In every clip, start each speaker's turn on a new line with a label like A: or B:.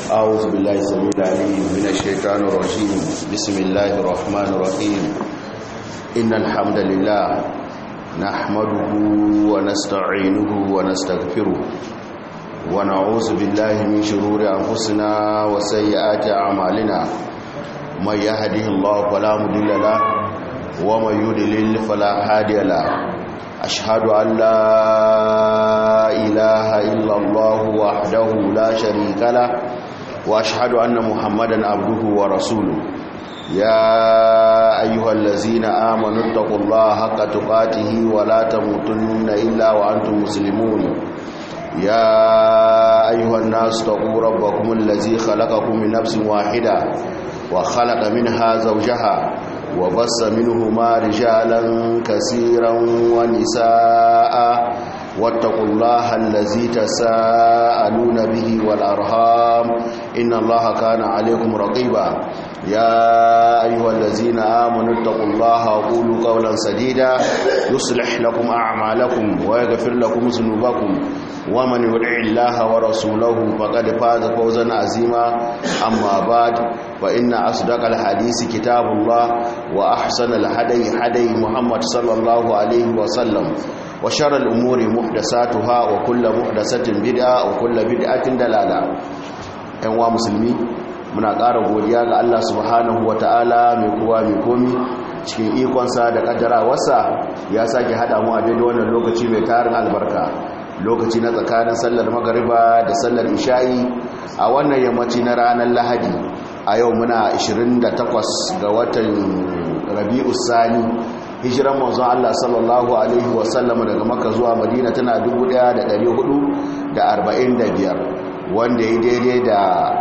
A: أعوذ بالله السميع العليم من الشيطان الرجيم بسم الله الرحمن الرحيم إن الحمد لله نحمده ونستعينه ونستغفره ونعوذ بالله من شرور أنفسنا وسيئات أعمالنا من يهده الله فلا مضل له ومن يضلل فلا هادي له أشهد أن لا إله إلا الله وحده لا شريك له وأشهد أن محمدا عبده ورسوله يا أيها الذين آمنوا اتقوا الله حق تقاته ولا تموتن إلا وأنتم مسلمون يا أيها الناس اتقوا ربكم الذي خلقكم من نفس واحدة وخلق منها زوجها وبص منهما رجالا كثيرا ونساء واتقوا الله الذي تساءلون به والأرهام إن الله كان عليكم رقيبا يا أيها الذين آمنوا اتقوا الله وقولوا قولا سديدا يصلح لكم أعمالكم ويغفر لكم ذنوبكم ومن يطع الله ورسوله فقد فاز فوزا عظيما أما بعد فإن أصدق الحديث كتاب الله وأحسن الهدي هدي محمد صلى الله عليه وسلم وشر الأمور محدثاتها وكل محدثة بدعة وكل بدعة دلالة أيها مسلمين muna ƙara godiya ga Allah subhanahu wa ta'ala mai kowa mai komi cikin ikonsa da ƙaddarawarsa ya sake haɗa mu a daidai wannan lokaci mai tarin albarka lokaci na tsakanin sallar magariba da sallar isha'i a wannan yammaci na ranar lahadi a yau muna 28 ga watan rabi'u sani hijiran manzon Allah sallallahu alaihi wasallam daga maka zuwa madina tana 1445 wanda ya daidai da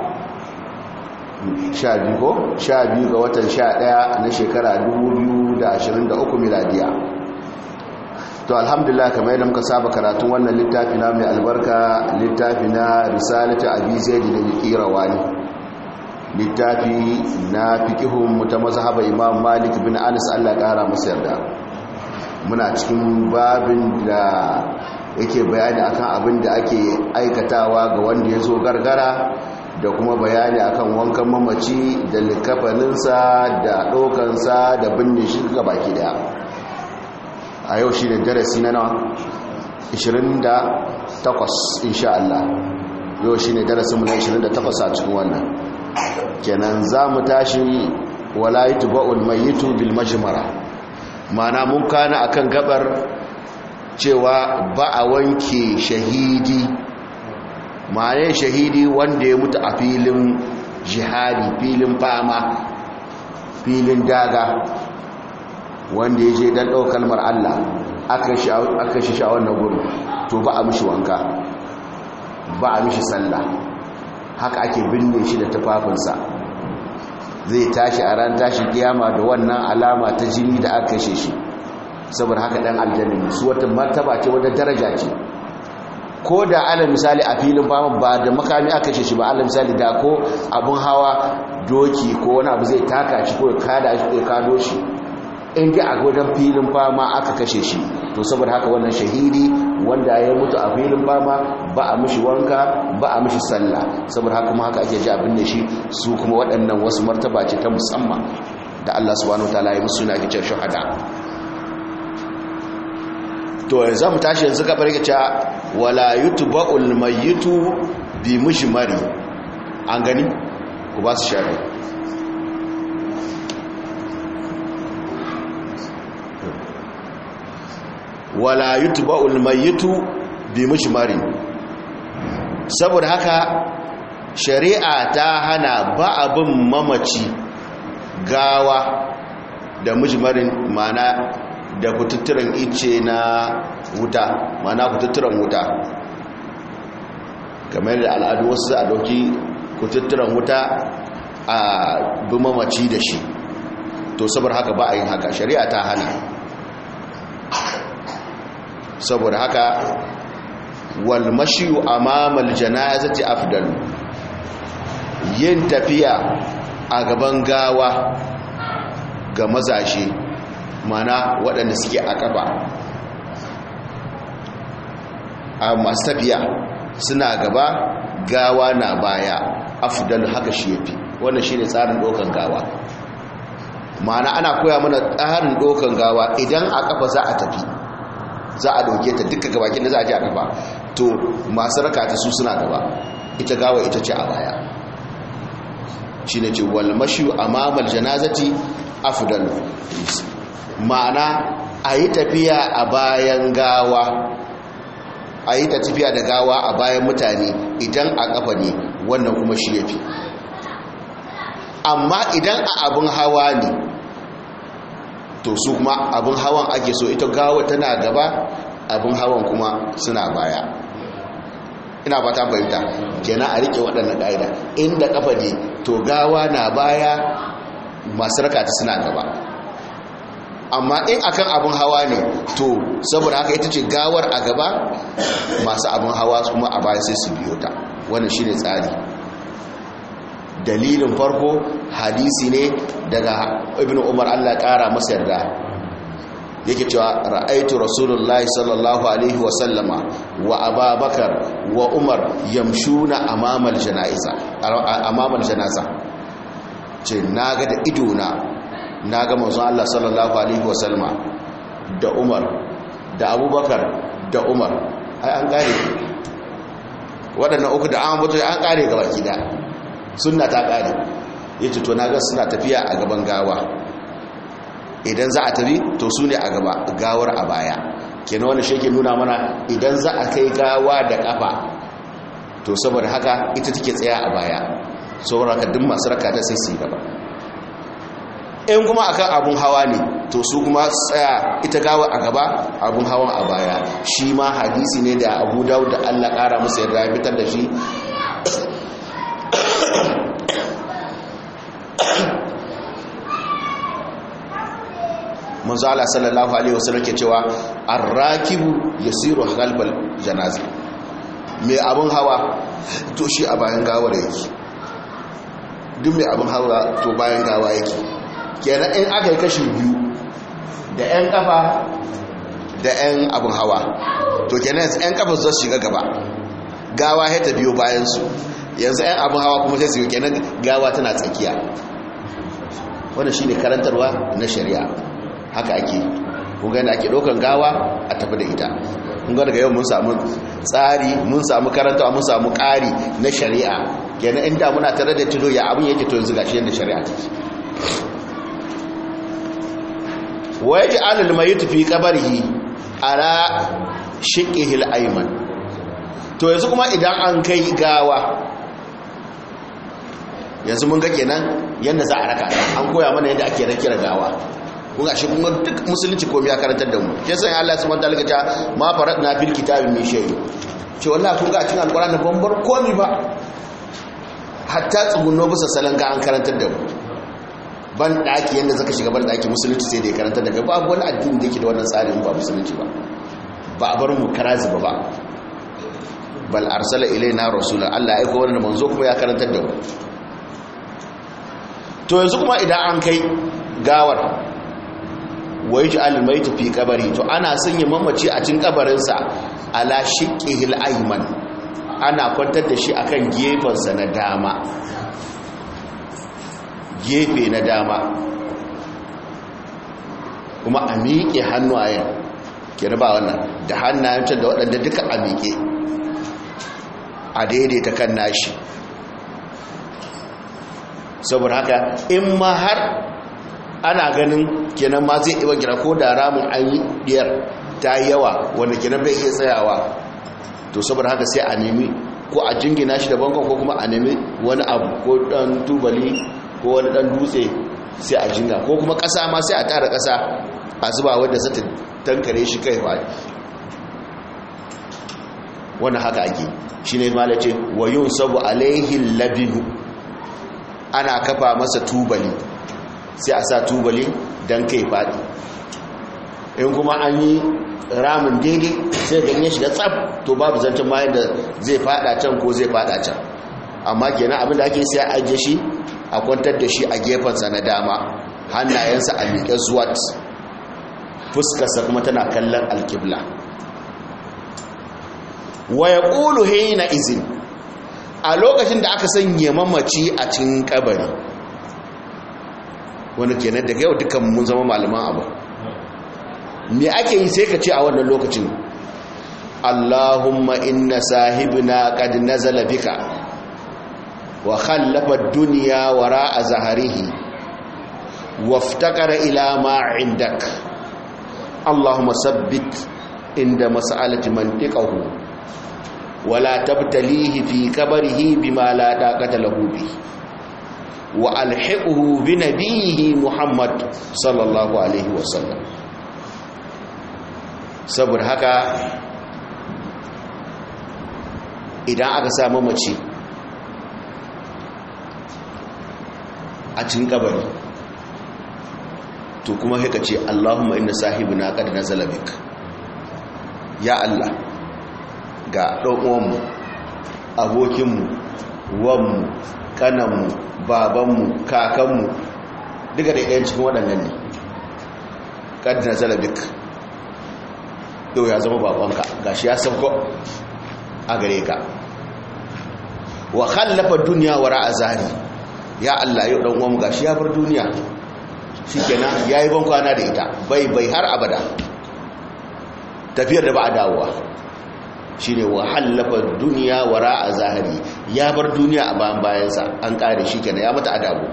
A: sha biyu ko sha biyu ga watan sha ɗaya na shekara 2023 miladiya to alhamdulillah kamar yadda muka saba karatun wannan littafi na mai albarka littafi na risalatu abi zaid da qirawani littafi na fiqhun muta mazhaba imam malik bin anas Allah kara masa yarda muna cikin babin da yake bayani akan abin da ake aikatawa ga wanda ya zo gargara da kuma bayani akan wankan mamaci da likafaninsa da ɗaukansa da binne shi ga baki daya a yau shi ne darasi na nawa 28 insha Allah yau shi ne darasinmu na 28 a cikin wannan kenan za mu tashi walayitu ba'ul mayitu bil majmara mana mun kana akan gabar cewa ba a wanke shahidi ma'ana shahidi wanda ya mutu a filin jihadi filin fama filin daga wanda ya je don ɗaukar kalmar Allah aka shi sha wannan gudu to ba a mishi wanka ba a mishi sallah haka ake binne shi da tufafinsa zai tashi a ran tashi kiyama da wannan alama ta jini da aka kashe shi saboda haka dan aljanna su wata martaba ce wata daraja ce ko da ala misali a filin fama ba da makami aka kashe shi ba ala misali da ko abun hawa doki ko wani abu zai taka shi ko ya kada shi ko ya kado shi in dai a wajen filin fama aka kashe shi to saboda haka wannan shahidi wanda ya mutu a filin fama ba a mishi wanka ba a mishi sallah saboda haka kuma haka ake ji abin da shi su kuma waɗannan wasu martaba ce ta musamman da Allah subhanahu wataala ya musu na kicin shahada to yanzu mu tashi yanzu ka barke cewa wala yutba'ul mayyitu bi mujmari an gani ku ba su shari'a wala yutba'ul mayyitu bi mujmari saboda haka shari'a ta hana ba abin mamaci gawa da mujmarin mana da kututturan ice na wuta mana kututturan wuta kamar da al'adu wasu a dauki kututturan wuta a bi mamaci da shi to saboda haka ba a yin haka shari'a ta hana saboda haka wal mashiyu amamal janazati afdal yin tafiya a gaban gawa ga mazashe mana waɗanda suke a ƙafa a masu tafiya suna gaba gawa na baya afdal haka shi yafi wannan shine tsarin dokan gawa ma'ana ana koya mana tsarin dokan gawa idan a kafa za a tafi za a dauke ta duka gabakin da za a ji a kafa to masu raka ta su suna gaba ita gawa ita ce a baya shine ce wal mashu amamal janazati afdal ma'ana a yi tafiya a bayan gawa a yi tafiya da gawa a bayan mutane idan a kafa ne wannan kuma shi yafi amma idan a abin hawa ne to su kuma abin hawan ake so ita gawa tana gaba abin hawan kuma suna baya ina ba ta fahimta kenan a rike waɗannan ƙa'ida inda kafa ne to gawa na baya masu rakata suna gaba amma in akan abin hawa ne to saboda haka ita ce gawar a gaba masu abin hawa kuma a baya sai su biyo ta wannan shine tsari dalilin farko hadisi ne daga ibn umar allah kara masa yarda yake cewa ra'aitu rasulullahi sallallahu alaihi wa sallama wa ababakar wa umar yamshuna amamal janaiza amamal janaza ce naga da idona naga manzon Allah sallallahu alaihi wa sallama da umar da abubakar da umar ai an kare waɗannan uku da an mutu an kare gaba gida sunna ta kare yace to naga suna tafiya a gaban gawa idan za a tafi to su ne a gaba gawar a baya kenan wani shi ke nuna mana idan za a kai gawa da kafa to saboda haka ita take tsaya a baya saboda haka duk masu raka ta sai su gaba in kuma akan abun hawa ne to su kuma tsaya ita gawa a gaba abun hawan a baya shi ma hadisi ne da abu dawud da allah kara musu yarda ya fitar da shi manzo Allah sallallahu alaihi wasallam ke cewa ar-rakibu yasiru qalbal janaza mai abun hawa to shi a bayan gawar yake duk mai abun hawa to bayan gawa yake kenan in aka yi kashi biyu da ƴan kafa da ƴan abun hawa to kenan ƴan kafa su shiga gaba gawa ya ta biyo bayan su yanzu ƴan abun hawa kuma sai su yi kenan gawa tana tsakiya wannan shine karantarwa na shari'a haka ake kunga da ake ɗaukan gawa a tafi da ita kunga daga yau mun samu tsari mun samu karantawa mun samu ƙari na shari'a kenan inda muna tare da tudo ya abin yake to yanzu gashi yadda shari'a take wa yaji alal mayyit fi qabrihi ala shiqqihi al-ayman to yanzu kuma idan an kai gawa yanzu mun ga kenan yanda za a raka an koya mana yadda ake rakira gawa kun ga shi kuma duk musulunci komai ya karantar da mu ke san Allah subhanahu wataala ta ma faradna fil kitabi min shay ce wallahi kun ga a cikin alqur'ani ban bar komai ba hatta tsugunno bisa salan ga an karantar da mu ban daki yanda zaka shiga ban daki musulunci sai da ya karantar da kai babu wani addini da yake da wannan tsarin ba musulunci ba ba a bar mu karazi ba ba bal arsala ilaina rasula Allah ya aika wannan manzo kuma ya karantar da mu to yanzu kuma idan an kai gawar wai ji alimai tafi kabari to ana sanya mamaci a cin kabarinsa ala shiƙihil aiman ana kwantar da shi akan gefensa na dama gefe na dama kuma a miƙe hannuwayen kira ba wannan da hannayen can da waɗanda duka a miƙe a daidaita kan nashi saboda haka in ma har ana ganin kenan ma zai iba gira ko da ramin an yi diyar ta yi yawa wanda kenan bai iya tsayawa to saboda haka sai a nemi ko a jingina shi da bankon ko kuma a nemi wani abu ko dan tubali ko wani dan dutse sai a jinga ko kuma kasa ma sai a tara kasa a zuba wanda za ta tankare shi kai ba wannan haka ake shi ne ma da ce wa yun sabu alaihin labinu ana kafa masa tubali sai a sa tubali don kai faɗi in kuma an yi ramin daidai sai ganye shi da tsab to babu zancen ma yadda zai fada can ko zai fada can amma kenan abinda ake sai a ajiye shi a kwantar da shi a gefensa na dama hannayensa a miƙe zuwat fuskarsa kuma tana kallon alkibla wa ya ƙulu na izin a lokacin da aka sanya mamaci a cikin kabari wani kenan daga yau dukkan mun zama malaman abu me ake yi sai ka ce a wannan lokacin Allahumma inna sahibina qad nazala bika wa khallafa ad-dunya wara'a zahrihi waftakara ila ma 'indak Allahumma sabbit inda mas'alati mantiqahu wala tabtalihi fi qabrihi bima la taqata lahu bi wa alhiqhu bi nabiyhi Muhammad sallallahu alaihi wasallam saboda haka idan aka samu mace a cikin kabari to kuma haka ce Allahumma inna sahibina qad nazala bik ya Allah ga dan uwanmu abokinmu wanmu kananmu babanmu kakanmu duka da ɗayan cikin waɗannan ne qad nazala bik yau ya zama babanka gashi ya sauko a gare ka wa khallafa duniya wara azari ya Allah yau dan uwan gashi ya bar duniya shikenan yayi ban kwana da ita bai bai har abada tafiyar da ba a dawowa shine wa khallafa duniya wara azari ya bar duniya a bayan bayansa an kare shikenan ya mata adabu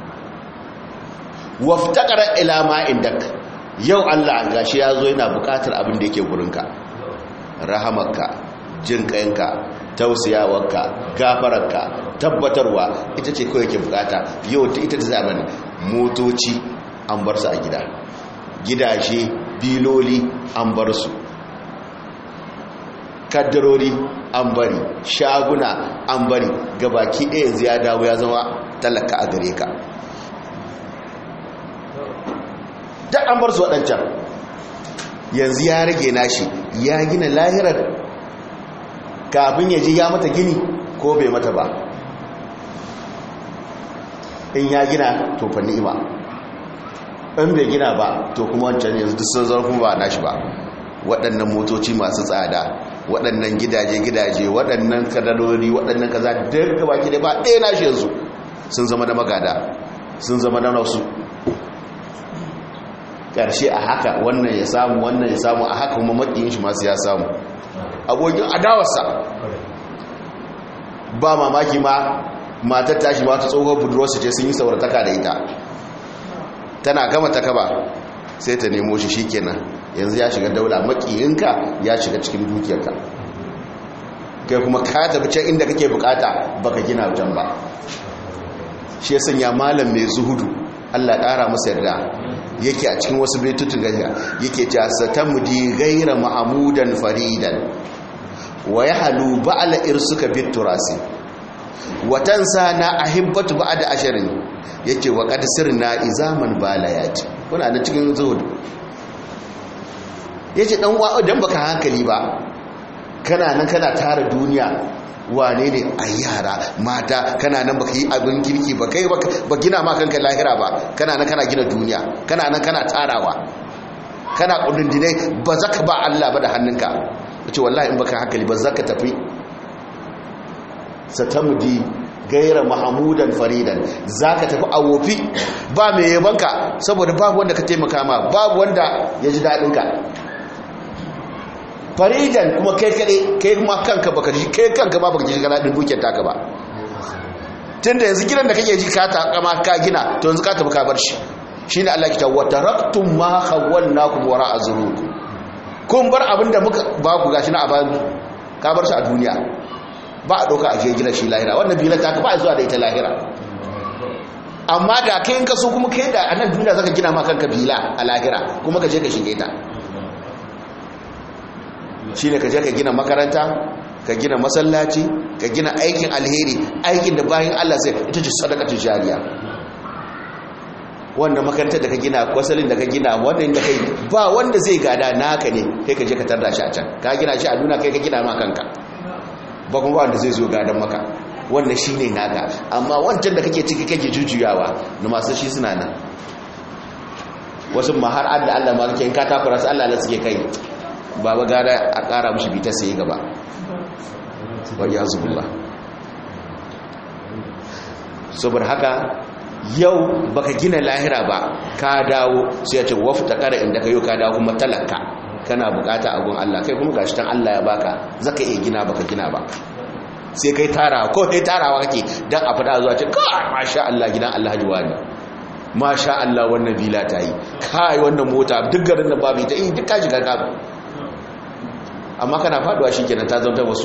A: waftaqara ila ma indak yau Allah gashi ya zo yana bukatar abin da yake gurinka rahamarka jin kayanka tausiyawarka gafararka tabbatarwa ita ce kawai ke bukata yau ita ta zamani motoci an bar su a gida gidaje biloli an bar su kaddarori an bari shaguna an bari gabaki ɗaya yanzu ya dawo ya zama talaka a gare ka duk an bar su waɗancan yanzu ya rage nashi ya gina lahirar kafin ya ji ya mata gini ko bai mata ba in ya gina to fa ni'ima in bai gina ba to kuma wancan yanzu duk sun zarfin ba nashi ba waɗannan motoci masu tsada waɗannan gidaje-gidaje waɗannan kadarori waɗannan kaza duk gaba ki ba ɗaya nashi yanzu sun zama da magada sun zama da nasu ƙarshe a haka wannan ya samu wannan ya samu a haka kuma maƙiyin shi masu ya samu abokin adawarsa ba mamaki ma matar tashi ma ta tsohon budurwarsa ce sun yi saurataka da ita tana gama ta kaba sai ta nemo shi shikenan yanzu ya shiga daula makiyinka ya shiga cikin dukiyarka kai kuma ka tafi can inda kake bukata baka gina wajen ba shi ya sanya malam mai zuhudu Allah ƙara masa yarda yake a cikin wasu baitutun gajiya yake ta satamudi gaira ma'amudan faridan wa yahlu ba'la irsuka biturasi watansa na ahibbatu ba'da asharin yace wa qad sirna izaman balayati kuna da cikin zuhud yace dan uwa dan baka hankali ba kana nan kana tara duniya wane ne a yara mata kana nan baka yi abin kirki ba kai ba gina ma kanka lahira ba kana nan kana gina duniya kana nan kana tarawa kana kudindinai ba za ka ba Allah ba da hannunka wace wallahi in baka hankali ba za ka tafi satamudi gaira mahamudan faridan za ka tafi a wofi ba mai yabanka saboda babu wanda ka taimaka ma babu wanda ya ji daɗinka faridan kuma kai kade kai kuma kanka baka ji kai kanka ba baka ji kana din dukiyar taka ba tunda yanzu gidan da kake ji ka ta kama ka gina to yanzu ka tafi ka bar shi shine Allah ya ta wa taraktum ma khawwalnakum wara azrukum kun bar abinda muka ba ku gashi na aban ka bar shi a duniya ba a doka a je gidan shi lahira wannan bilan ta ka ba zuwa da ita lahira amma da kai in ka so kuma kai da a nan duniya zaka gina ma kanka bila a lahira kuma ka je ka shige ta shi ne ka je ka gina makaranta ka gina masallaci ka gina aikin alheri aikin da bayan Allah sai ita ce sadakatun jariya wanda makarantar da ka gina kwasalin da ka gina wanda inda kai ba wanda zai gada naka ne kai ka je ka tarda shi a can ka gina shi a duna kai ka gina ma kanka ba kuma wanda zai zo gadan maka wanda shi ne naka amma wancan da kake ciki kake jujjuyawa na masu shi suna nan wasu ma har adda Allah ma kake in ka takura su Allah la suke kai baba gara a ƙara mushi bita sai gaba wa ya zubullah saboda haka yau baka gina lahira ba ka dawo sai ya ce wafta kara inda ka yau ka dawo kuma talaka kana bukata a gun Allah kai kuma gashi tan Allah ya baka zaka iya gina baka gina ba sai kai tarawa ko kai tarawa kake dan a fada zuwa ce kai masha Allah gidan Allah ji wani masha Allah wannan bila ta yi kai wannan mota duk garin da babu ita eh duk ka shiga ka amma kana faduwa shikenan ta zanta wasu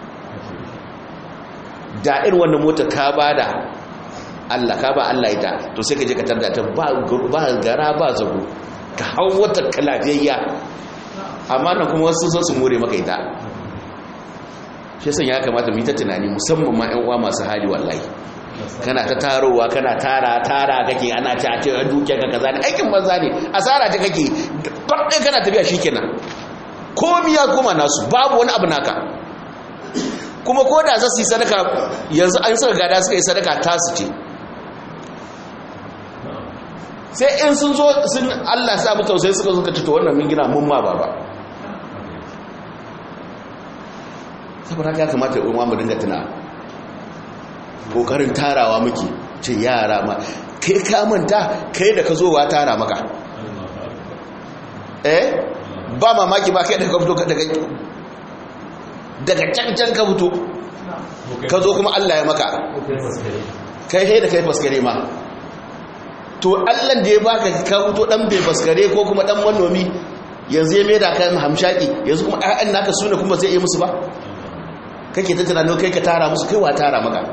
A: da irin wannan mota ka bada Allah ka ba Allah ita to sai ka je ka tarda ta ba gara ba zago ka hau wata kalafiyayya amma nan kuma wasu sun su more maka ita shi san ya kamata mu yi ta tunani musamman ma ƴan uwa masu hali wallahi kana ta tarowa kana tara tara kake ana ta ce dukiya ka kaza ne aikin banza ne asara ta kake ɗaya kana tafiya shikenan komi ya koma nasu babu wani abu naka kuma ko da za su yi sadaka yanzu an suka gada suka yi sadaka tasu ce sai in sun zo sun Allah sa mu tausayi suka suka ci to wannan mun gina mun ma baba saboda haka kamata in mu dinga tuna kokarin tarawa muke ce yara ma kai ka manta kai da ka zo wa tara maka eh ba mamaki ba kai da ka fito daga daga cancan ka fito ka zo kuma Allah ya maka kai sai da kai faskare ma to allan da ya baka ka fito dan bai faskare ko kuma dan manomi yanzu ya maida kan hamshaki yanzu kuma ƴaƴan naka sune kuma zai yi musu ba kake ta tunanin kai ka tara musu kai wa tara maka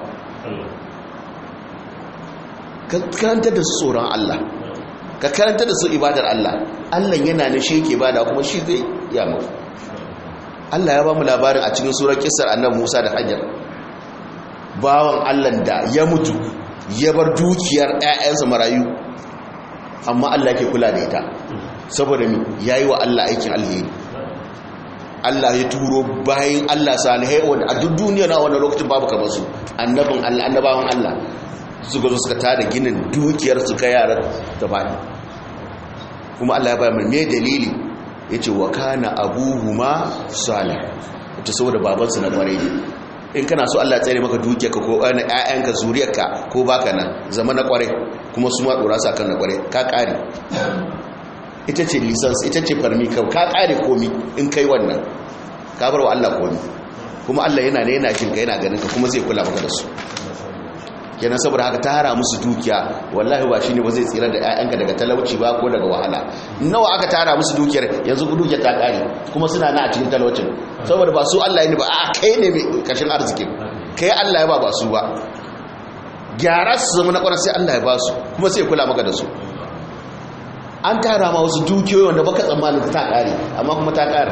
A: ka karanta da su tsoron Allah ka karanta da su ibadar Allah Allah yana ne shi yake bada kuma shi zai ya mu Allah ya ba mu labarin a cikin surar kissar annabi Musa da Hajar bawan Allah da ya mutu ya bar dukiyar ƴaƴansa marayu amma Allah ke kula da ita saboda mi yayi wa Allah aikin alheri Allah ya turo bayan Allah salihai wanda a duk duniya na wannan lokacin babu kamar su annabin Allah annabawan Allah suka zo suka tada ginin dukiyar su kai yaran da bani kuma Allah ya ba mu me dalili yace wa kana abuhuma salih to saboda babansu na kwarai in kana so Allah tsare maka dukiyarka ko ɗan ƴaƴanka zuriyarka ko baka nan zama na kware kuma su ma dora sa kan na kware ka kare ita ce license ita ce farmi ka ka kare komi in kai wannan ka bar wa Allah komi kuma Allah yana ne yana jin ka yana ganin ka kuma zai kula maka da su kenan saboda haka ta hara musu dukiya wallahi ba shine ba zai tsira da ƴaƴanka daga talauci ba ko daga wahala nawa aka tara musu dukiyar yanzu dukiyar ta kare kuma suna na a cikin talaucin saboda ba su Allah ne ba a kai ne mai kashin arziki kai Allah ya ba ba su ba gyara su zama na kwarar sai Allah ya ba su kuma sai kula maka da su an tara ma wasu dukiyoyi wanda baka tsammanin ta kare amma kuma ta kare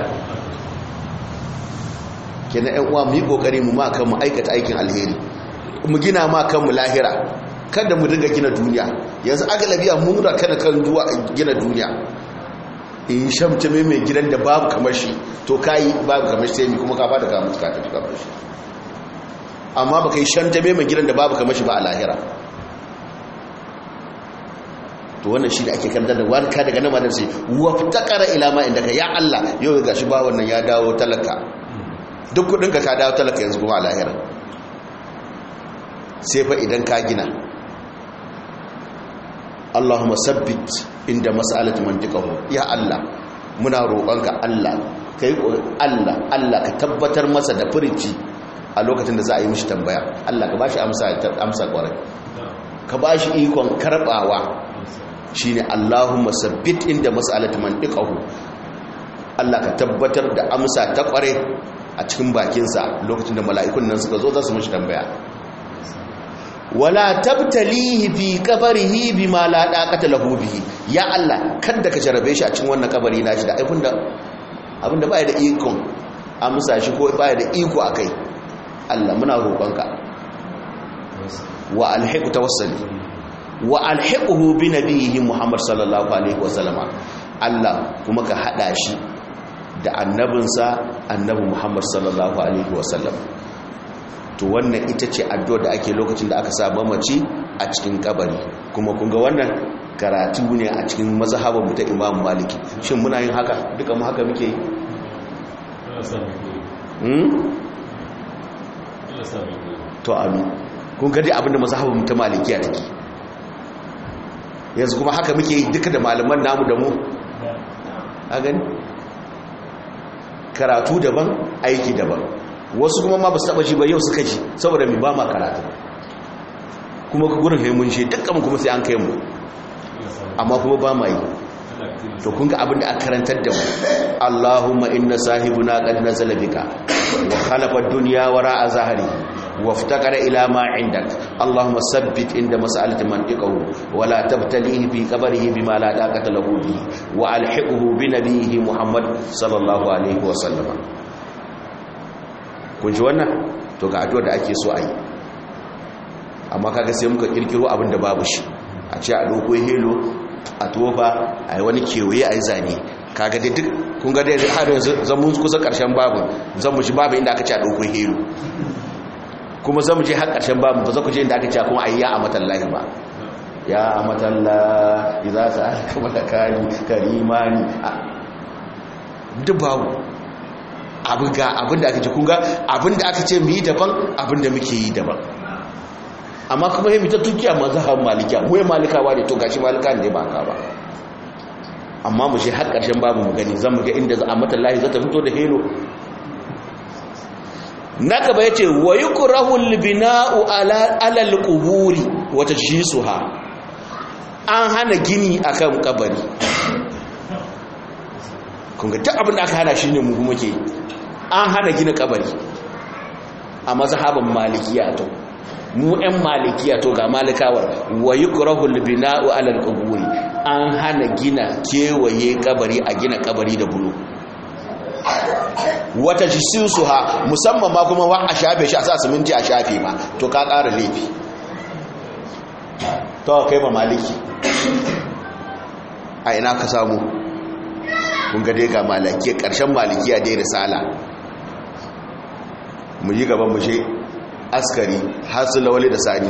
A: kenan ƴan uwa mu yi kokari mu ma kan mu aikata aikin alheri mu gina ma kanmu lahira kada mu dinga gina duniya yanzu agalabiya mun da kada kan duwa gina duniya in shamta mai mai gidan da babu kamar shi to kai babu kamar shi sai kuma ka bada ka mutu ka tafi kamar shi amma baka yi shamta mai mai gidan da babu kamar shi ba a lahira to wannan shi da ake kan da warka daga nan madan sai waftaqara ila ma indaka ya Allah yau ga shi ba wannan ya dawo talaka duk kudin ka ka dawo talaka yanzu kuma a lahira sai fa idan ka gina Allahumma sabbit inda mas'alatu mantiqahu ya Allah muna roƙonka Allah kai Allah Allah ka tabbatar masa da furici a lokacin da za a yi mishi tambaya Allah ka bashi amsa amsa kwarai ka bashi ikon karbawa shine Allahumma sabbit inda mas'alatu mantiqahu Allah ka tabbatar da amsa ta kware a cikin bakinsa lokacin da mala'ikun nan suka zo za su mishi tambaya wala tabtalihi fi kabarihi bima la daqata lahu bihi ya Allah kada ka jarabe shi a cikin wannan kabari nashi da abinda abinda baya da ikon amsa shi ko baya da iko akai Allah muna roƙonka wa alhiqu tawassali wa alhiquhu bi nabiyhi Muhammad sallallahu alaihi wasallama Allah kuma ka hada shi da annabinsa annabi Muhammad sallallahu alaihi wasallam to wannan ita ce addu'ar da ake lokacin da aka saba mace a cikin kabari kuma kun ga wannan karatu ne a cikin mazhabar mu ta Imam Maliki shin muna yin haka duka mu haka muke yi hmm to amin kun gadi abinda mazhabin ta malikiya take yanzu kuma haka muke yi duka da malaman namu da mu a gani karatu daban aiki daban wasu kuma ma ba su taba ji ba yau suka ji saboda mai ba ma karatu kuma ka gurin haimun shi dukkan kuma sai an kai mu amma kuma ba ma yi to kun ga abin da aka karantar da mu Allahumma inna sahibuna qad nazala bika wa khalaqa ad-dunya wara'a zahri wa iftaqara ila ma 'indak Allahumma sabbit inda mas'alati mantiqahu wa la tabtalihi fi qabrihi bima la taqata lahu bi wa alhiqhu bi nabiyhi Muhammad sallallahu alaihi wa sallama kun ji wannan to ga addu'ar da ake so a yi amma kaga sai muka kirkiro abin da babu shi a ce a doko helo a tofa a yi wani kewaye a yi zane kaga dai duk kun ga dai har yanzu zan mun kusa karshen babu zan mu shi babu inda aka ce a doko helo kuma zan mu je har karshen babu ba za ku je inda aka ce kuma a yi ya a matallahi ba ya a matallahi za su aka malakani karimani duk babu abin ga abin da aka ce kun ga abin da aka ce mu yi daban abin da muke yi daban amma kuma yi mita tukiya mazhaban malikiya mu malikawa ne to gashi malika ne ba ka ba amma mu shi har karshen babu mu gani zan mu ga inda za a mata lahi za ta fito da helo na gaba yace wa yukrahu albina'u ala ala alquburi wa tajhisuha an hana gini akan kabari kun ga duk abin da aka hana shine mu kuma ke an hana gina kabari a mazhaban malikiya to mu ɗan malikiya to ga malikawar wa yukrahul bina'u 'ala al-quburi an hana gina kewaye kabari a gina kabari da bulu wata jisusuha musamman ma kuma wa a shafe shi a sa siminti a shafe ma to ka ƙara laifi to kai ba maliki a ina ka samu kun ga dai ga malaki ƙarshen malikiya dai risala mu yi gaban mu je askari hasu lawali da sani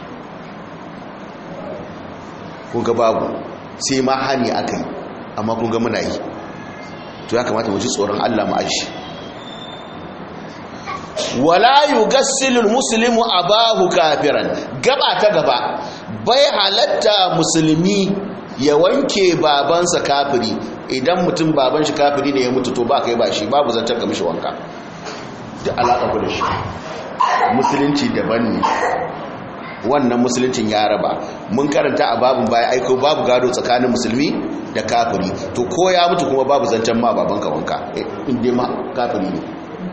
A: kun ga babu sai ma hani aka yi amma kun ga muna yi to ya kamata mu ji tsoron Allah mu aji wala yugassilul muslimu abahu kafiran gaba ta gaba bai halatta musulmi ya wanke babansa kafiri idan mutum baban shi kafiri ne ya mutu to ba kai ba shi babu zantar ga mishi wanka da alaƙa ku da shi musulunci daban ne wannan musuluncin ya raba mun karanta a babin baya aiko babu gado tsakanin musulmi da kafiri to ko ya mutu kuma babu zancen ma babanka wanka inda ma kafiri ne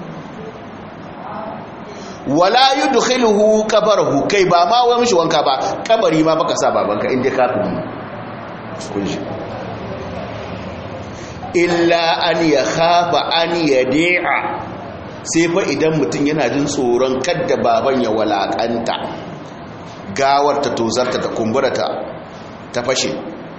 A: wala yudkhiluhu qabarahu kai ba ma wai mishi wanka ba kabari ma baka sa babanka inda kafiri kun shi illa an yakhafa an yadi'a sai fa idan mutum yana jin tsoron kadda baban ya walakanta gawar ta tozarta ta kumbura ta ta fashe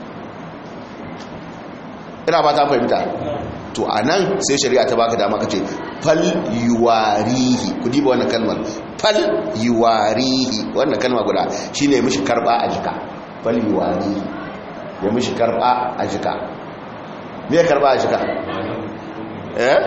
A: ina ba ta fahimta to a nan sai shari'a ta baka dama kace fal yuwarihi ku diba wannan kalmar fal yuwarihi wannan kalma guda shine mishi karba a jika fal yuwarihi ya mishi karba a jika me karba a jika eh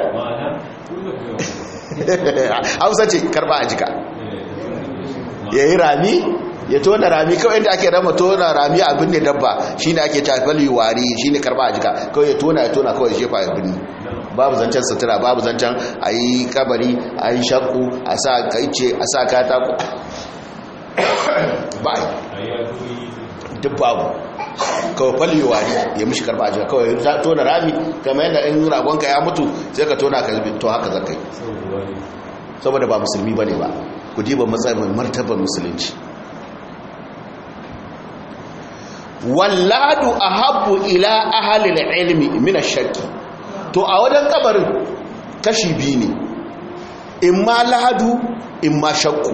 A: hausa ce karba a jika ya yi rami ya tona rami kawai inda ake rama tona rami abin ne dabba shi ne ake tafali wari shi ne karba a jika kawai ya tona ya tona kawai shefa ya binni babu zancen sutura babu zancen a yi kabari a yi shakku a sa kaice a sa katako ba duk babu kawai falli wari ya mishi karba a jika kawai ya tona rami kamar yadda in ragonka ya mutu sai ka tona ka zubi to haka zakai saboda ba musulmi ba ne ba ku diba matsayin martabar musulunci walladu ahabbu ila ahalil ilmi min ash-shakki to a wajen kabarin kashi biyu ne imma lahadu imma shakku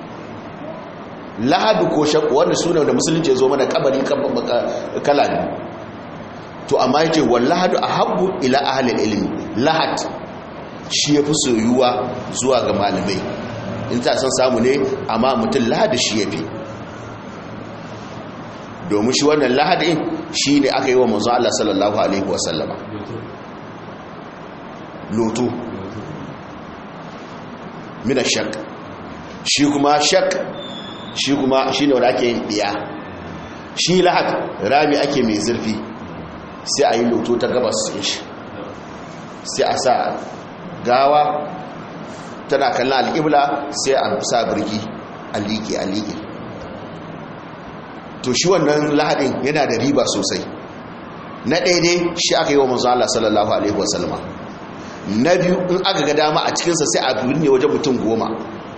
A: lahadu ko shakku wanda suna da musulunci ya zo mana kabari kala ne to amma yace wallahadu ahabbu ila ahalil ilmi lahad shi yafi soyuwa zuwa ga malamai in ta san samu ne amma mutum lahadu shi yafi domin shi wannan lahadin shi ne aka yi wa manzo Allah sallallahu alaihi wasallama loto mina shak shi kuma shak shi kuma shi ne wanda ake yin ɗiya shi lahad rami ake mai zurfi sai a yi loto ta gabas shi sai a sa gawa tana kallon alƙibla sai a sa birgi a liƙe a liƙe to shi wannan lahadin yana da riba sosai na ɗaya shi aka yi wa manzo Allah sallallahu alaihi wasallama na biyu in aka ga dama a cikinsa sai a binne wajen mutum goma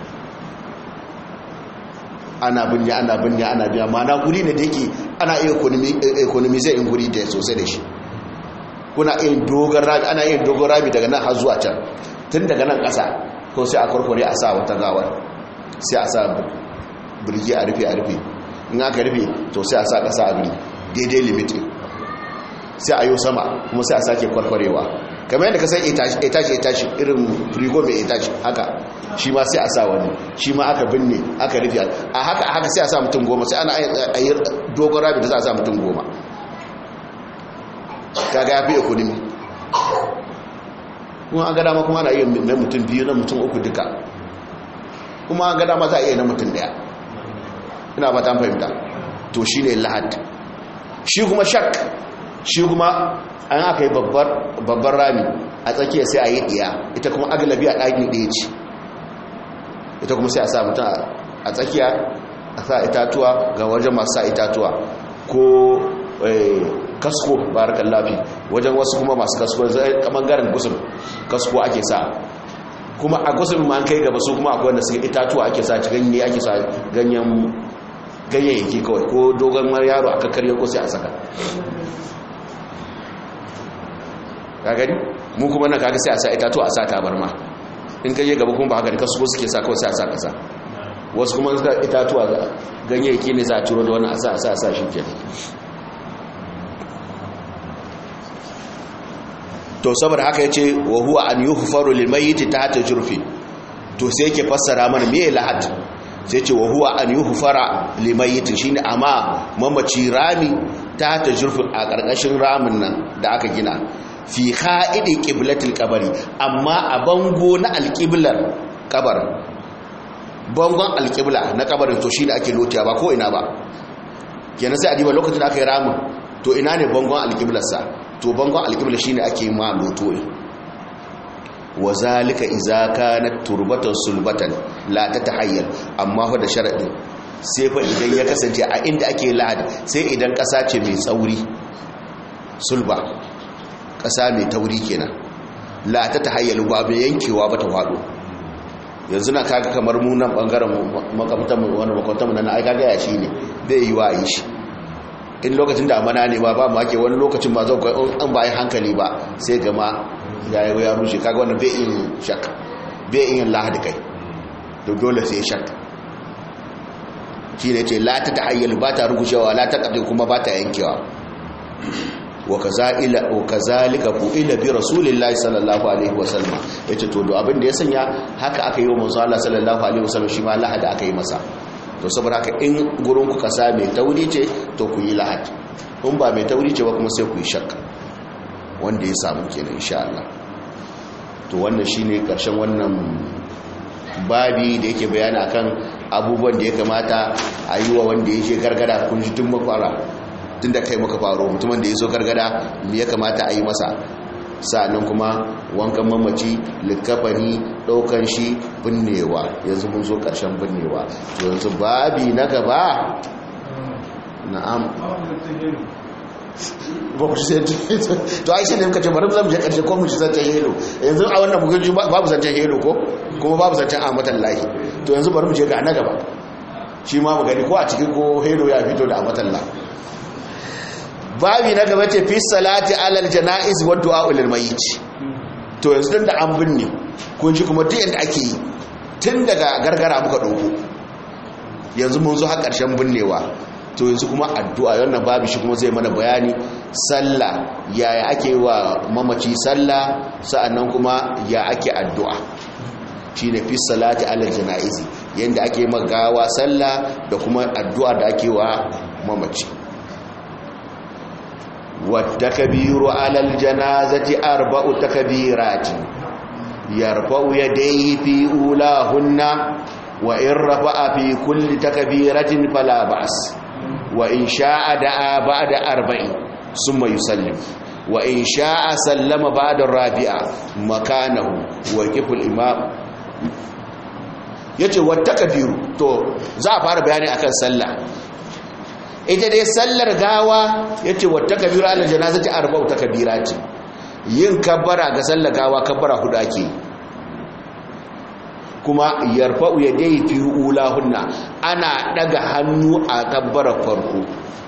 A: ana binne ana binne ana biya mana guri ne da yake ana iya economy zai in guri da sosai da shi kuna iya dogon rami ana iya dogon rami daga nan har zuwa can tun daga nan ƙasa ko sai a kwarkware a sa wata gawar sai a sa birgi a rufe a rufe in aka rufe to sai a sa ƙasa a biri daidai limitin sai a yi sama kuma sai a sake kwarkwarewa kamar yadda ka san etashi etashi irin frigo mai etashi haka shi ma sai a sa wani shi ma aka binne aka rufe a haka a haka sai a sa mutum goma sai ana a yi dogon rabi da za a sa mutum goma kaga ya fi economy kuma an gada ma kuma ana iya na mutum biyu na mutum uku duka kuma an gada ma za a iya na mutum daya ina ba ta fahimta to shi ne lahad shi kuma shak shi kuma an aka yi babbar rami a tsakiya sai a yi ɗiya ita kuma agalabi a ɗaki ɗaya ce ita kuma sai a sa mutum a tsakiya a sa itatuwa ga wajen masu sa itatuwa ko kasko barakan lafi wajen wasu kuma masu kasko kamar garin gusul kasko ake sa kuma a gusul ma an kai gaba su kuma akwai wanda suke itatuwa ake sa ci ganye ake sa ganyen ganyayyaki kawai ko dogon yaro aka karya ko sai a saka ka gani mu kuma na kaga sai a sa itatuwa a sa tabarma in ka je gaba kuma ba haka da kasu suke sa kawai sai a sa kasa wasu kuma suka itatuwa ganyayyaki ne za a turo da wani a sa a sa a sa shi ke to saboda haka yace wa huwa an yuhfaru lil mayyit tahta jurfi to sai yake fassara mana me lahad sai ce wa huwa an yuhfara lil mayyit shine amma mamaci rami tahta jurfi a karkashin ramin nan da aka gina fi kha'idi qiblatil qabri amma a bango na alqiblar kabar bangon alqibla na kabarin to shine ake lotiya ba ko ina ba kenan sai a diba lokacin da aka yi ramin to ina ne bangon alqiblarsa to bangon alƙibla shi ne ake ma loto ne wa zalika iza kanat turbatan sulbatan la ta tahayyal amma fa da sharadi sai fa idan ya kasance a inda ake lahad sai idan ƙasa ce mai tsauri sulba ƙasa mai tauri kenan la ta tahayyal ba mai yankewa ba ta faɗo yanzu na kaga kamar mu nan bangaren makamtan wani makwatan nan ai kaga ya shi ne bai yi wa yi shi in lokacin da amana ne ba ba ma ke wani lokacin ba zau an bayan hankali ba sai gama ya yi ya rushe kaga wannan bai yin shak bai yin lahadi kai to dole sai shak shi ne ce la ta tahayyal ba ta rugushewa la ta kadai kuma ba ta yankewa wa kazalika fu'ila bi rasulillahi sallallahu alaihi wasallam yace to do abin da ya sanya haka aka yi wa manzo Allah sallallahu alaihi wasallam shi ma lahadi aka yi masa to saboda haka in gurin ku kasa mai tauri ce to ku yi lahad in ba mai tauri ce ba kuma sai ku yi shakka wanda ya samu kenan insha Allah to wannan shine karshen wannan babi da yake bayani akan abubuwan da ya kamata a yi wa wanda yake gargada kun ji tun makwara tun da kai maka faro mutumin da ya zo gargada me ya kamata a yi masa sa'annan kuma wankan mamaci likafani daukan shi binnewa yanzu mun zo karshen binnewa to yanzu babi na gaba na'am ba ku sai to ai sai ne muka ce bari zamu je karshe ko mu ci zancen helo yanzu a wannan bugun babu zancen helo ko kuma babu zancen amatan lahi to yanzu bari mu je ga na gaba shi ma mu gani ko a cikin ko helo ya fito da amatan lahi babi na gaba ce fi salati alal jana'iz wa du'a lil mayyit to yanzu dan da an binne kun ji kuma duk yanda ake yi tun daga gargara muka dauko yanzu mun zo har karshen binnewa to yanzu kuma addu'a wannan babu shi kuma zai mana bayani sallah yaya ake wa mamaci sallah sa'annan kuma ya ake addu'a shine fi salati alal jana'iz yanda ake magawa sallah da kuma addu'a da ake wa mamaci والتكبير على الجنازة أربع تكبيرات يرفع يديه في أولاهن wa in rafa'a fi kulli takbiratin fala ba's wa in sha'a da'a ba'da arba'in summa yusallim wa in sha'a sallama ba'da rabi'a makanahu wa qiful imam yace wa takbiru to za a fara bayani akan sallah ita dai sallar gawa yace wa takbiru ala janazati arba'u takbirati yin kabbara ga sallar gawa kabbara hudu ake kuma yarfa'u yadayhi fi ulahunna ana daga hannu a kabbara farko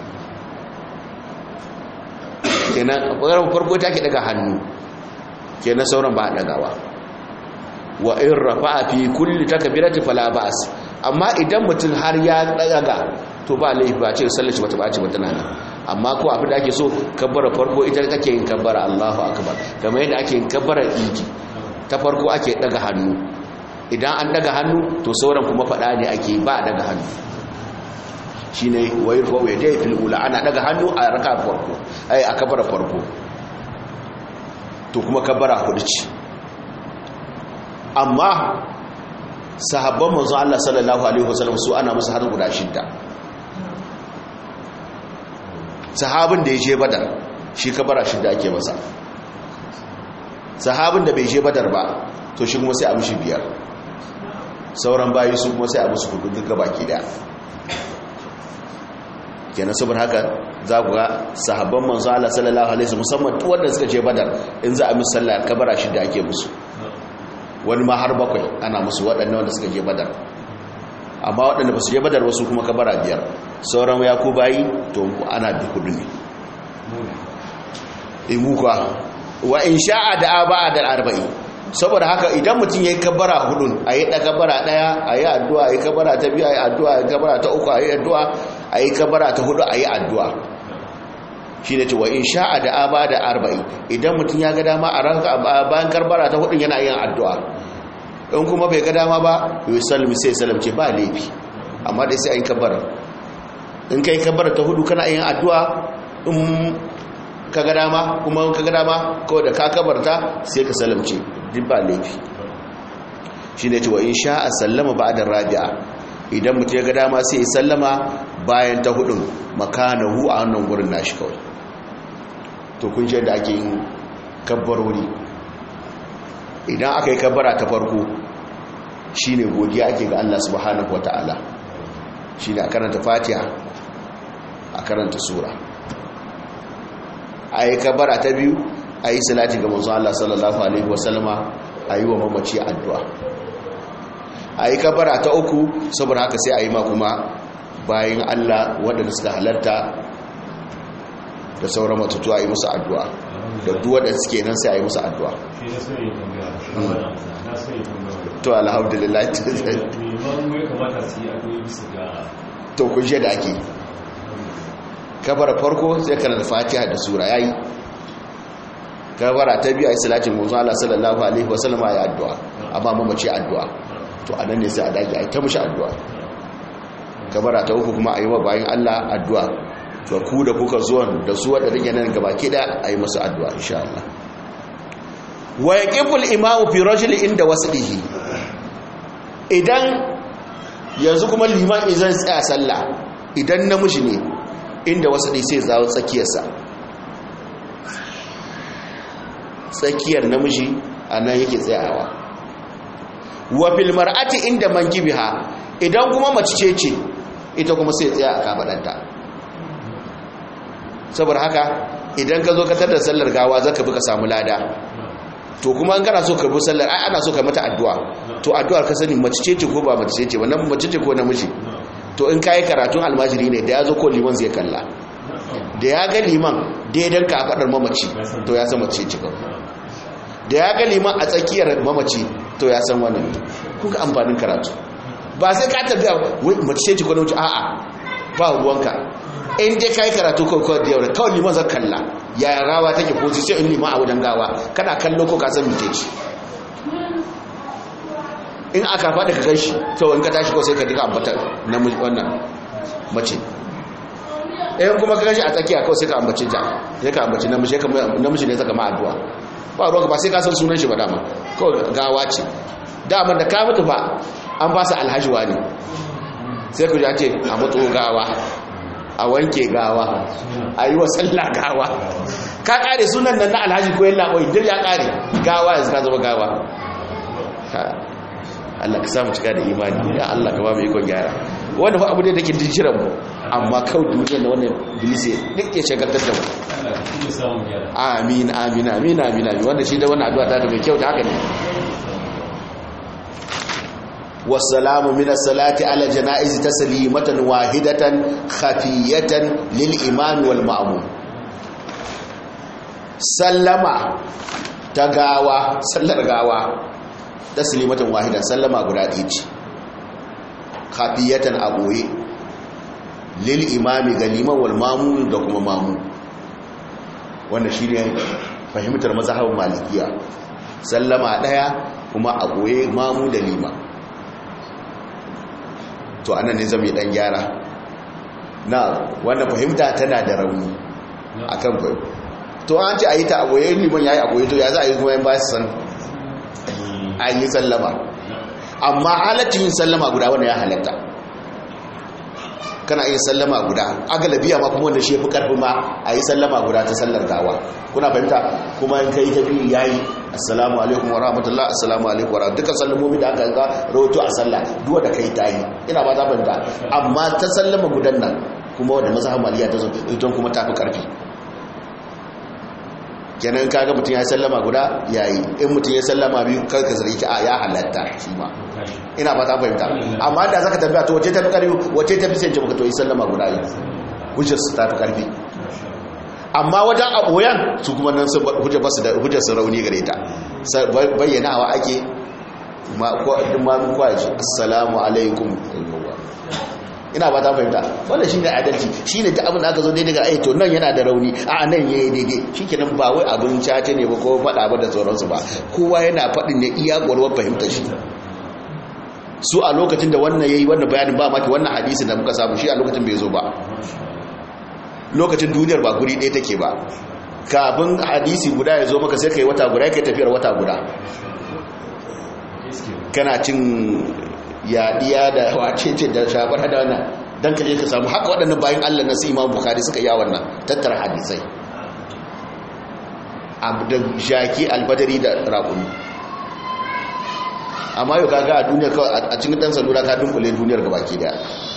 A: kenan kabbara farko take daga hannu kenan sauran ba dagawa wa in rafa'a fi kulli takbirati fala ba'as amma idan mutum har ya daga to ba laifi ba ce sallar shi bata bace ba tana nan amma ko abin da ake so kabbara farko ita kake yin kabbara Allahu akbar kamar yadda ake yin kabbara idi ta farko ake daga hannu idan an daga hannu to sauran kuma fada ne ake ba daga hannu shine wayar fa waya dai fil ula ana daga hannu a raka farko ai a kabbara farko to kuma kabbara hudu ce amma sahabban manzo Allah sallallahu alaihi wasallam su ana musu har guda shidda sahabin da ya je badar shi kabara shidda ake masa sahabin da bai je badar ba to shi kuma sai a mishi biyar sauran bayi su kuma sai a musu hudu duka baki daya kenan saboda haka za ku ga sahabban manzo Allah sallallahu alaihi wasallam musamman duk wanda suka je badar in za a musu sallah kabara shidda ake musu wani ma har bakwai ana musu waɗannan wanda suka je badar amma waɗanda ba su je badar wasu kuma kabara biyar sauran ya ku bayi to ana bi hudu ne imuka wa in sha'a da aba da arba'in saboda haka idan mutum ya yi kabara hudun a yi kabara ɗaya a yi addu'a a yi kabara ta biyu a yi addu'a a yi kabara ta uku a yi addu'a a yi kabara ta hudu a yi addu'a shi ne cewa in sha'a da aba da arba'in idan mutum ya ga dama a bayan karbara ta hudun yana yin addu'a in kuma bai ga dama ba yi salmi sai salamce ba laifi amma dai sai a yi kabara in ka yi kabara ta hudu kana yin addu'a in ka ga dama kuma ka ga dama kawai da ka kabarta sai ka salamce duk ba laifi shi ne cewa in sha'a sallama ba da rabi'a idan mutum ya ga dama sai ya sallama bayan ta hudun makanahu a wannan gurin nashi kawai to kun shi da ake yin kabbarori idan aka yi kabbara ta farko shine godiya ake ga Allah subhanahu wata'ala shine a karanta fatiha a karanta sura a yi kabbara ta biyu a yi salati ga manzo Allah sallallahu alaihi wasallama a yi wa mamaci addu'a a yi kabbara ta uku saboda haka sai a yi ma kuma bayan Allah waɗanda suka halarta da sauran matutu a yi musu addu'a da duk waɗanda suke nan sai a yi musu addu'a to alhamdulillah to kun da ake kabar farko sai kana da fatiha da sura yayi kabara ta biyu a salatin manzo Allah sallallahu alaihi wasallam ya addu'a amma mamaci addu'a to anan ne sai a dage ai ta mushi addu'a kabara ta uku kuma ayi wa bayin Allah addu'a to ku da kuka zuwa da su wadda take nan gaba ki da ayi musu addu'a insha Allah wa yaqiful imamu fi rajuli inda waslihi idan yanzu kuma liman izan tsaya sallah idan namiji ne inda wasli sai zawo tsakiyarsa tsakiyar namiji anan yake tsayawa wa fil mar'ati inda mankibiha idan kuma mace ce ce ita kuma sai tsaya a kafadanta saboda haka idan ka zo ka tada sallar gawa zaka bi ka samu lada to kuma an kana so ka bi sallar ai ana so ka mata addu'a to addu'ar ka sani mace ce ce ko ba mace ce wannan mace ce ko namiji to in kai karatun almajiri ne da ya zo ko liman zai kalla da ya ga liman daidan ka fadar mamaci to ya san mace ce kawai da ya ga liman a tsakiyar mamaci to ya san wannan kuka amfanin karatu ba sai ka tabbata wai mace ce ko namiji a'a ba ruwanka in dai kai karatu kawai kawai da yau kawai liman zan kalla ya rawa take position in liman a wajen gawa kana kallo ko ka san mite ce in aka faɗi ka ganshi to in ka tashi ko sai ka diga ambatar na wannan mace in kuma ka ganshi a tsakiya kawai sai ka ambace ta sai ka ambace namiji namiji ne zaka ma addu'a ba ruwanka ba sai ka san sunan shi ba dama kawai gawa ce dama da ka mutu ba an ba su alhaji wani sai ku ce a matso gawa a wanke gawa a yi wa sallah gawa ka kare sunan nan na alhaji ko yin laɓoi duk ya kare gawa yanzu ka zama gawa Allah ka samu cika da imani ya Allah ka ba mu ikon gyara wanda fa abu ne da ke jijiran mu amma kawai duniya na wannan bilisi duk ya shagaltar da mu amin amin amin amin amin wanda shi da wannan addu'a ta da mai kyau da haka ne والسلام من الصلاة على جنائز تسليمة واحدة خفية للإمام والمأموم سلم تغاوى سلر غاوى تسليمة واحدة سلم غدا إيج خفية أبوي للإمام غليما والمأموم دكما مأموم wannan shine fahimtar mazhabin malikiya sallama daya kuma a goye mamu da lima to anan ne zama dan gyara na wannan fahimta tana da rauni akan kwayo to an ce a yi ta aboye liman ya yi aboye to ya za a yi kuma yin ba su san an yi sallama amma halaccin yin sallama guda wanda ya halatta kana yin sallama guda agalabiya ma kuma wanda shi fi karfi ma a yi sallama guda ta sallar gawa kuna fahimta kuma in kai ta biyu ya yi assalamu alaikum wa rahmatullah assalamu alaikum wa rahmatullah dukkan sallamomi da aka ga rahoto a sallah duwa da kai ta yi ina ba za fahimta amma ta sallama gudan nan kuma wanda mazhab maliya ta zo ita kuma ta fi karfi kenan kaga mutum ya sallama guda yayi in mutum ya sallama biyu kar ka zargi a ya halatta shi ma ina ba ta fahimta amma da zaka tambaya to wace ta fi karfi wace ta fi sai maka to yi sallama guda yi hujjar su ta fi karfi amma wajen aboyan su kuma nan hujjar basu da hujjar su rauni gare ta bayyanawa ake ma ko ma mun kwaji assalamu alaikum ina ba ta fahimta wannan shine adalci shine ta abin da aka zo daidai ga ai to nan yana da rauni a nan yayi daidai shikenan ba wai abin cace ne ba ko fada ba da sauransu ba kowa yana fadin ne iya gwarwar fahimtar shi su a lokacin da wannan yayi wannan bayanin ba maki wannan hadisi da muka samu shi a lokacin bai zo ba lokacin duniyar ba guri ɗaya take ba kafin hadisi guda ya zo maka sai kai wata guda kai tafiyar wata guda kana cin yaɗiya da wacece da shabar da wannan don ka je ka samu haka waɗannan bayan allah na su imam bukari suka yi wannan tattara hadisai da shaki albadari da raƙuni amma yau kaga a duniya kawai a cikin ɗan salura ka dunkule duniyar gabaki daya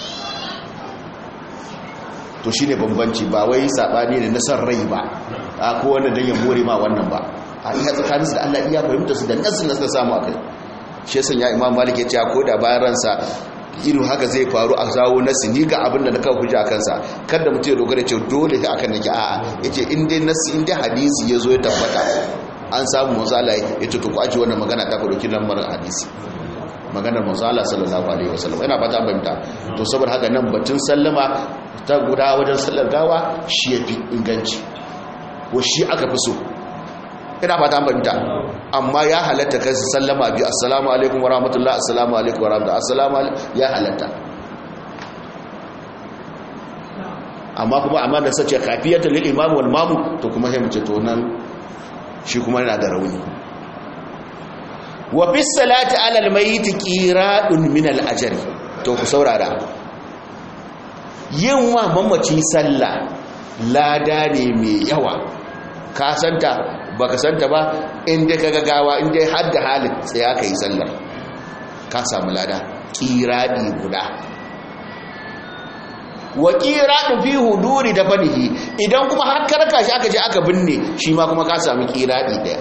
A: to shi ne bambanci ba wai saɓani da nasar rai ba a kowane don ya more ma wannan ba a iya tsakaninsu da allah iya fahimta su da nasu nasu samu a kai shi yasan ya imam malik ya ce ko da bayan ransa irin haka zai faru a zawo nasi ni ga abin da na kawo hujja kansa kada mutum ya dogara ce dole ta akan nake a'a yace in dai nasi in dai hadisi ya zo ya tabbata an samu matsala ya ce to ku aji wannan magana ta ku dauki lamarin hadisi maganar manzala sallallahu alaihi wasallam ina fata fahimta to saboda haka nan batun sallama ta guda wajen sallar gawa shi yafi inganci ko shi aka fi so ina fata fahimta amma ya halatta kai sallama biyu assalamu alaikum wa rahmatullah assalamu alaikum wa rahmatullah assalamu ya halatta amma kuma amma da sace kafiyatu lil imam wal mamu to kuma sai mu ce to nan shi kuma yana da rauni wa fi salati ala al mayyit qiradun min al ajri to ku saurara yin wa mamaci sallah lada ne mai yawa ka santa baka santa ba inda ka gagawa inda har da halin tsaya ka yi sallar ka samu lada kiradi guda wa kiradi fi huduri da fanihi idan kuma har karka shi aka je aka binne shi ma kuma ka samu kiradi daya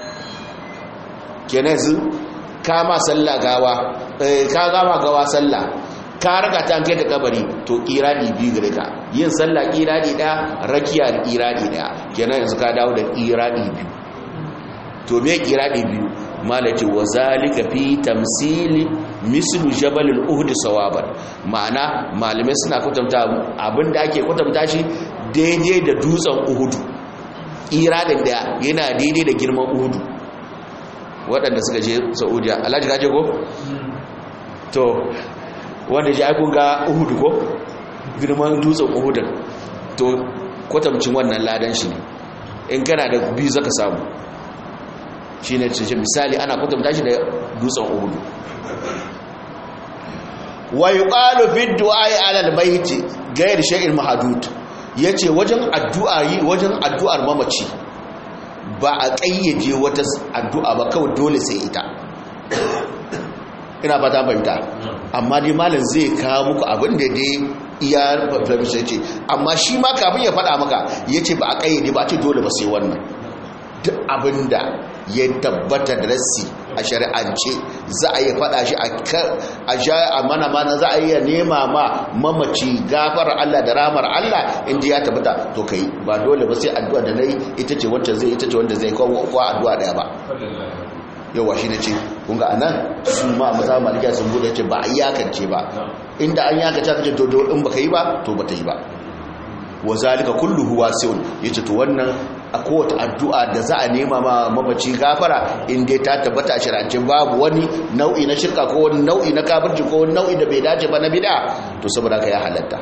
A: kenan su kama sallah gawa ka gama gawa sallah ka raka ta kai da kabari to kiradi biyu gare ka yin sallah kiradi daya rakiya da kiradi daya kenan yanzu ka dawo da kiradi biyu to me kiradi biyu malati wa zalika fi tamsili mislu jabal al-uhd sawaban ma'ana malume suna kwatanta abinda ake kwatanta shi daidai da dutsen uhud kiradin da yana daidai da girman uhud waɗanda suka je saudiya alhaji kaje ko to wanda ji aikun ga uhudu ko girman dutsen uhudun to kwatamcin wannan ladan shi ne in kana da biyu zaka samu shi ne cikin misali ana kwatamta shi da dutsen uhudu wa yuqalu fi du'ai ala albayt ghayr shay'in mahdud yace wajen addu'a yi wajen addu'ar mamaci ba a kayyade wata addu'a ba kawai dole sai ita ina fata fahimta amma dai malam zai kawo muku abin da dai iya fahimta ce amma shi ma kafin ya faɗa maka yace ba a kayyade ba a ce dole ba sai wannan duk abin da ya tabbata da rassi a shari'ance za a yi faɗa shi a sha a mana mana za a iya nema ma mamaci gafar Allah da ramar Allah inda ya tabbata to kai ba dole ba sai addu'a da nayi ita ce wacce zai ita ce wanda zai kawo ko addu'a daya ba yawa shi ne ce kun ga anan su ma maza malikiya sun bude ce ba a iyakance ba inda an iyakance ka ce to in baka yi ba to ba ta yi ba wa zalika kulluhu wasi'un yace to wannan a kowace addu'a da za a nema ma mamaci gafara in dai ta tabbata a shirance babu wani nau'i na shirka ko wani nau'i na kafirci ko wani nau'i da bai dace ba na bid'a to saboda ka ya halatta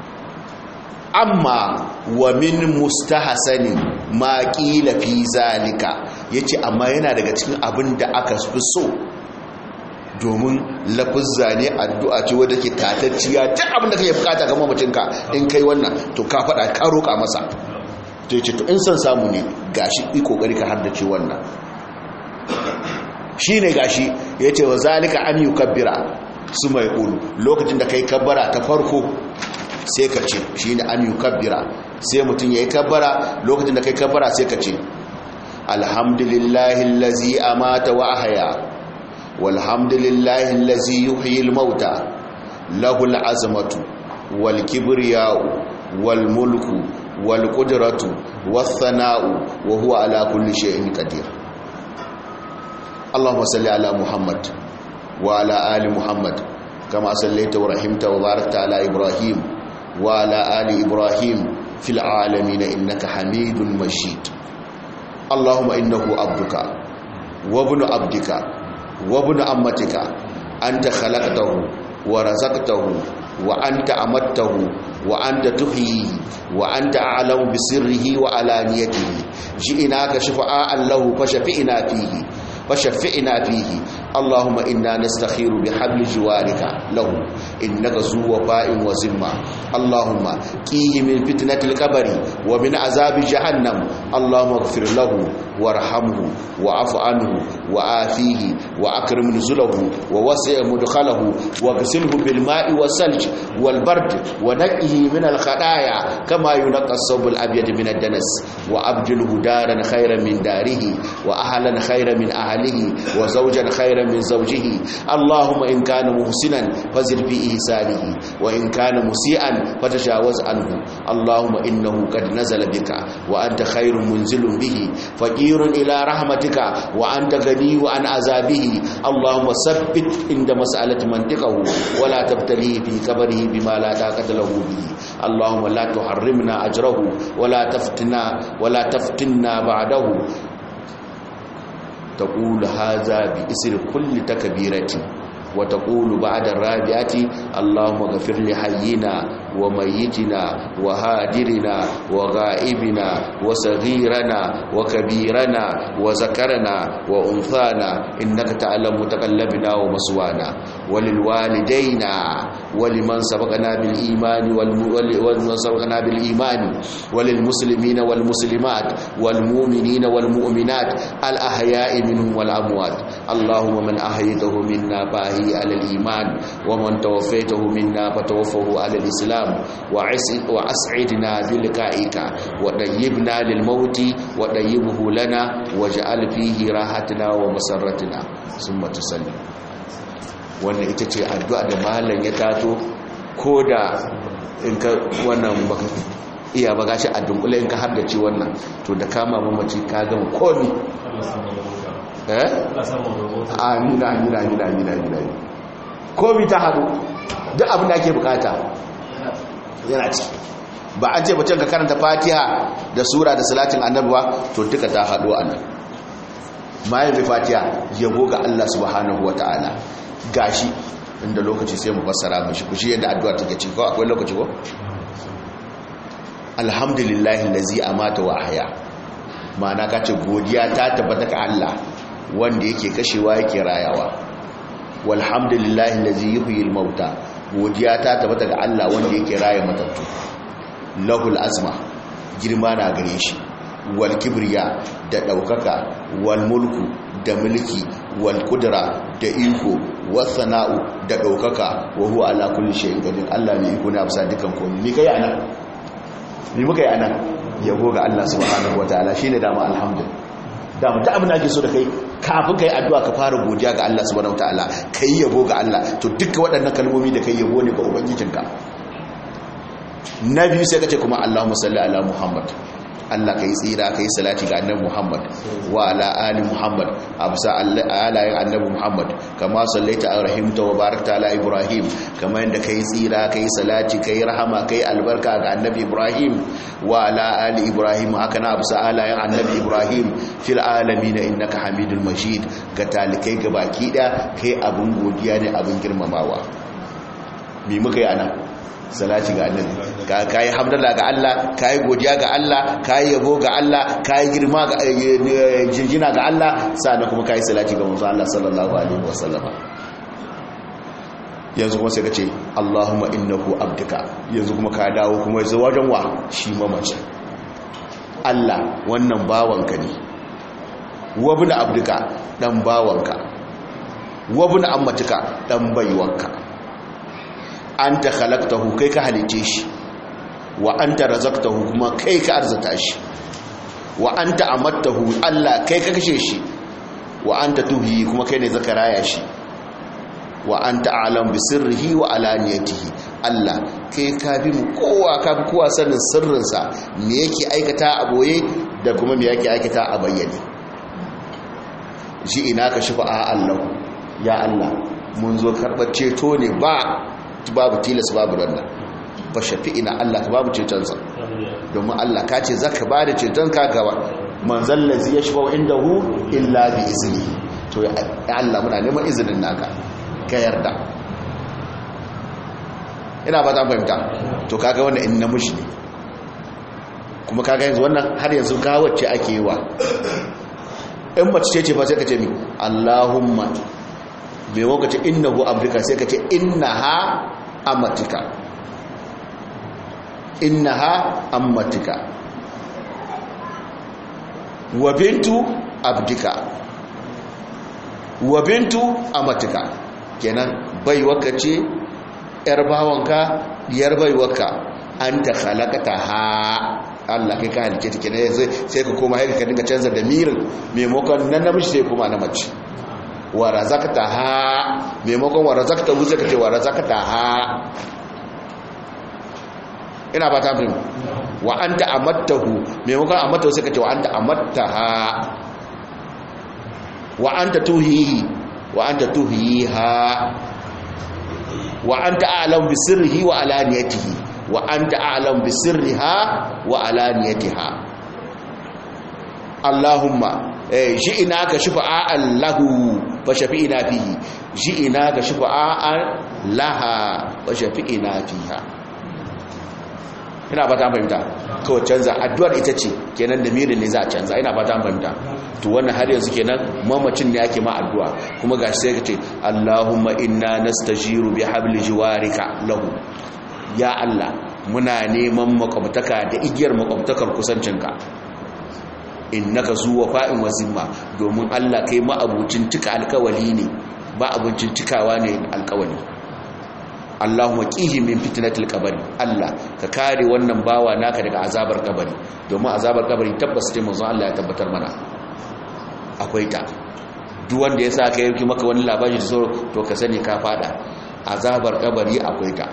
A: amma wa min mustahsani ma qila fi zalika yace amma yana daga cikin abin da aka fi so domin lafizza ne addu'a ce wadda ke tatacciya duk abin da kake bukata ga mamacinka in kai wannan to ka faɗa ka roƙa masa to yace to in san samu ne gashi yi kokari ka haddace wannan shine gashi yace wa zalika an yukabbira su mai qulu lokacin da kai kabbara ta farko sai ka ce shine an yukabbira sai mutun yayi kabbara lokacin da kai kabbara sai ka ce alhamdulillahi allazi amata wa ahya walhamdulillahi allazi yuhyil mauta lahul azmatu wal kibriya'u wal mulku والقدرة والثناء وهو على كل شيء قدير اللهم صل على محمد وعلى آل محمد كما صليت ورحمت وباركت على إبراهيم وعلى آل إبراهيم في العالمين إنك حميد مجيد اللهم إنه عبدك وابن عبدك وابن أمتك أنت خلقته ورزقته وأنت أمته وأنت تحييه وأنت أعلم بسره وعلانيته جئناك شفعاء له فشفئنا فيه فشفئنا فيه اللهم إنا نستخير بحبل جوارك له إنك ذو وفاء وزمة اللهم قيه من فتنة القبر ومن عذاب جهنم اللهم اغفر له وارحمه وعف عنه وآفيه وأكرم نزله ووسع مدخله واغسله بالماء والثلج والبرد ونقه من الخطايا كما ينقى الثوب الأبيض من الدنس وأبدله دارا خيرا من داره وأهلا خيرا من أهله وزوجا خيرا من زوجه اللهم إن كان محسنا فزد في إحسانه وإن كان مسيئا فتجاوز عنه اللهم إنه قد نزل بك وأنت خير منزل به فقير إلى رحمتك وأنت غني عن عذابه اللهم ثبت عند مسألة منطقه ولا تبتليه في كبره بما لا طاقة له به اللهم لا تحرمنا أجره ولا تفتنا ولا تفتنا بعده تقول هذا بإسر كل تكبيرة وتقول بعد الرابعة اللهم اغفر لحينا وميتنا وهادرنا وغائبنا وصغيرنا وكبيرنا وذكرنا وأنثانا إنك تعلم متقلبنا ومسوانا وللوالدين ولمن سبقنا بالإيمان ولمن سبقنا بالإيمان وللمسلمين والمسلمات والمؤمنين والمؤمنات الأحياء منهم والأموات اللهم من أحيته منا فأحيي على الإيمان ومن توفيته منا فتوفه على الإسلام وأسعدنا بلقائك وطيبنا للموت وطيبه لنا واجعل فيه راحتنا ومسرتنا ثم تسلم wannan ita ce addu'a da malam ya tato ko da in ka wannan baka iya ba gashi a dunkule in ka haddace wannan to da kama mamaci ka gama komi eh amina amina amina amina amina komi ta hadu duk abin da ake bukata yana ciki ba an ce mutum ka karanta fatiha da sura da salatin annabuwa to duka ta hadu a nan mayan mai fatiha yabo ga Allah subhanahu wa ta'ala gashi inda lokaci sai mu fassara mashi kushi yadda addu'a take ci ko akwai lokaci ko alhamdulillahi allazi amata wa ahya ma'ana kace godiya ta tabbata ga Allah wanda yake kashewa yake rayawa walhamdulillahi allazi yuhyil mauta godiya ta tabbata ga Allah wanda yake raye matattu lahul azma girma na gare shi wal kibriya da daukaka wal mulku da mulki wal kudra da iko was sana'u da daukaka wa huwa ala kulli shay'in qadir Allah ne iko na bisa dukan komai ni kai anan ni muka yi anan yabo ga Allah subhanahu wataala shine dama alhamdulillah dama ta abin da ake so da kai kafin kai addu'a ka fara godiya ga Allah subhanahu wataala kai yabo ga Allah to duka waɗannan kalmomi da kai yabo ne ga ubangijinka na biyu sai kace kuma Allahumma salli ala Muhammad Allah kai tsira kai salati ga annabi Muhammad wa ala ali Muhammad absa alayin annabi Muhammad kama sallaita arhimta wa barakta ala Ibrahim kama yanda kai tsira kai salati kai rahama kai albarka ga annabi Ibrahim wa ala ali Ibrahim haka na absa alayin annabi Ibrahim fil alamin innaka Hamidul Majid ga talikai ga baki da kai abun godiya ne abun girmamawa me muka yi ana salati ga annabi ka kai hamdallah ga Allah kai godiya ga Allah kai yabo ga Allah kai girma ga jinjina ga Allah sannan kuma kai salati ga manzo Allah sallallahu alaihi wasallam yanzu kuma sai ka ce Allahumma innahu abduka yanzu kuma ka dawo kuma yanzu wajen wa shi mamaci Allah wannan bawanka ne wabna abduka dan bawanka wabna ammatika dan baiwanka anta khalaqtahu kai ka halice shi wa anta razaqtahu kuma kai ka arzata shi wa anta amattahu Allah kai ka kashe shi wa anta tuhi kuma kai ne zaka raya shi wa anta a'lam bi sirrihi wa alaniyatihi Allah kai ka bi mu kowa ka bi kowa sanin sirrinsa me yake aikata a boye da kuma me yake aikata a bayyane shi ina ka shifa a Allah ya Allah mun zo karɓar ceto ne ba babu tilas babu rannan ba shafi ina Allah ka babu cetonsa domin Allah ka ce zaka ba da ceton ka gaba manzan lazi ya shafa inda hu illa bi izini to ya Allah muna neman izinin naka ka yarda ina ba ta fahimta to kaga wannan in namiji ne kuma kaga yanzu wannan har yanzu gawacce ake yi wa in mace ce ce ba sai ka ce mi Allahumma bai wakace innahu abdika sai ka ce innaha amatika innaha amatika wa bintu abdika wa bintu amatika kenan baiwaka ce yar bawanka yar baiwaka anta khalaqata ha Allah kai ka halice ta kenan sai ka koma haika ka dinga canza da mirin maimakon nan namiji sai kuma na mace wa razaqta ha maimakon wa razaqta hu sai ka ce wa razaqta ha ina ba ta fahimta wa anta amattahu maimakon amattahu sai ka ce wa anta amattaha wa anta tuhihi wa anta tuhiha wa anta a'lam bi sirrihi wa alaniyatihi wa anta a'lam bi sirriha wa alaniyatiha Allahumma eh shi'ina ka shufa'an lahu fa shafi'ina fihi shi'ina ka shufa'an laha fa shafi'ina fiha ina ba ta fahimta kawai canza addu'ar ita ce kenan da mirin ne za a canza ina ba ta fahimta to wannan har yanzu kenan mamacin ne ake ma addu'a kuma gashi sai ka ce Allahumma inna nastajiru bi habli jiwarika lahu ya Allah muna neman makwabtaka da igiyar makwabtakar kusancinka innaka zuwa fa'in wazimma domin Allah kai ma abucin tuka alkawali ne ba abincin tukawa ne alkawali Allahumma qihi min fitnatil qabri Allah ka kare wannan bawa naka daga azabar kabari domin azabar kabari tabbas sai manzon Allah ya tabbatar mana akwai ta duk wanda ya saka yake maka wani labari da so to ka sani ka fada azabar kabari akwai ta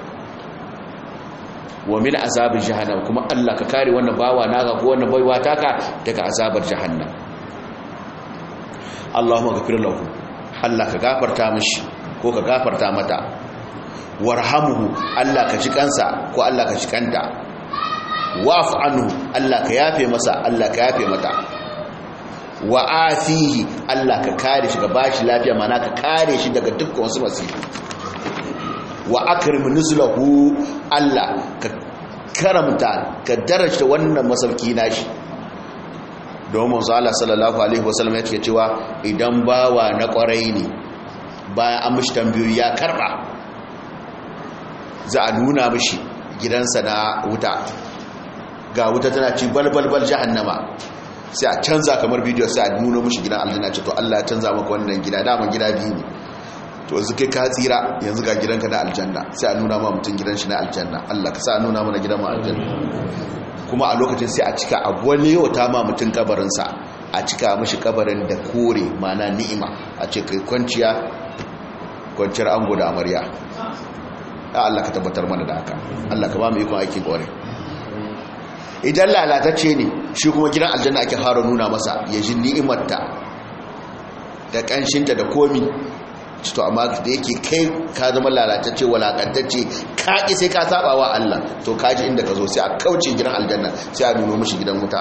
A: wa min azabil jahannam kuma Allah ka kare wannan bawa naka ko wannan baiwa taka daga azabar jahannam Allahumma ghafir lahu Allah ka gafarta mishi ko ka gafarta mata warhamuhu Allah ka ji kansa ko Allah ka ji kanta wa'fu anhu Allah ka yafe masa Allah ka yafe mata wa afihi Allah ka kare shi ka bashi lafiya mana ka kare shi daga dukkan wasu masifu wa akrim nuzlahu Allah ka karamta ka daraja wannan masauki nashi domin manzo Allah sallallahu alaihi wasallam yake cewa idan bawa na kwarai ne bayan an mishi tambayoyi ya karba za a nuna mishi gidansa na wuta ga wuta tana ci balbalbal jahannama sai a canza kamar bidiyo sai a nuna mishi gidan aljanna ce to Allah ya canza maka wannan gida daman gida biyu ne to yanzu kai ka tsira yanzu ga gidanka na aljanna sai a nuna ma mutum gidan shi na aljanna Allah ka sa a nuna mana gidan mu aljanna kuma a lokacin sai a cika abu wani yau ta ma mutum kabarinsa a cika mashi kabarin da kore mana ni'ima a ce kai kwanciya kwanciyar ango da amarya a Allah ka tabbatar mana da haka Allah ka ba mu ikon aikin kore idan lalatacce ne shi kuma gidan aljanna ake fara nuna masa ya ji ni'imarta da kanshinta da komi to amma da yake kai ka zama lalatacce walakantacce ka ki sai ka saba wa Allah to ka ji inda ka zo sai a kauce gidan aljanna sai a nuno mishi gidan wuta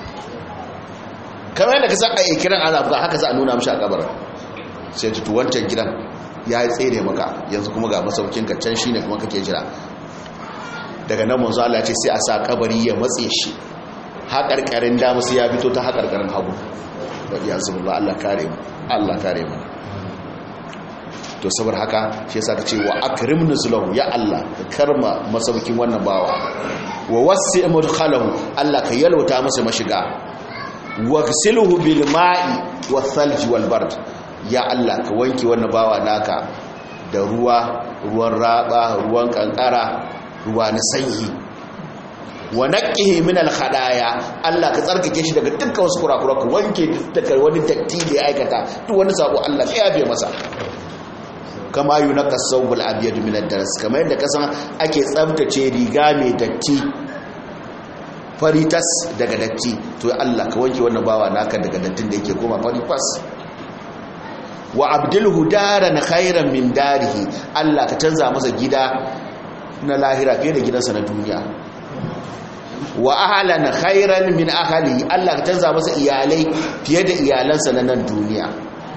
A: kamar yadda ka san a kiran azab ga haka za a nuna mishi a kabarin sai ji to wancan gidan ya yi tsere maka yanzu kuma ga masaukin ka can shine kuma kake jira daga nan manzo Allah ya ce sai a sa kabari ya matse shi haƙarƙarin dama sai ya fito ta haƙarƙarin hagu wa iyazu billah Allah kare mu Allah kare mu to saboda haka shi yasa kace wa akrim nuzulahu ya Allah ka karma masaukin wannan bawa wa wasi mudkhalahu Allah ka yalwata masa mashiga wa ghsilhu bil ma'i wath thalj wal bard ya Allah ka wanke wannan bawa naka da ruwa ruwan raba ruwan kankara ruwa na sanyi wa naqqihi min al khadaya Allah ka tsarkake shi daga dukkan wasu kurakura ka wanke daga wani datti da ya aikata duk wani sabo Allah ka yafe masa kama yi na kasawul abiyar minar daras kamar yadda kasan ake tsabtace riga mai datti faritas daga datti to Allah ka wanke wannan bawa naka daga dattin da yake koma faritas wa abdulhu daran khairan min darihi Allah ka canza masa gida na lahira fiye da gidansa na duniya wa ahlan khairan min ahli Allah ka canza masa iyalai fiye da iyalansa na nan duniya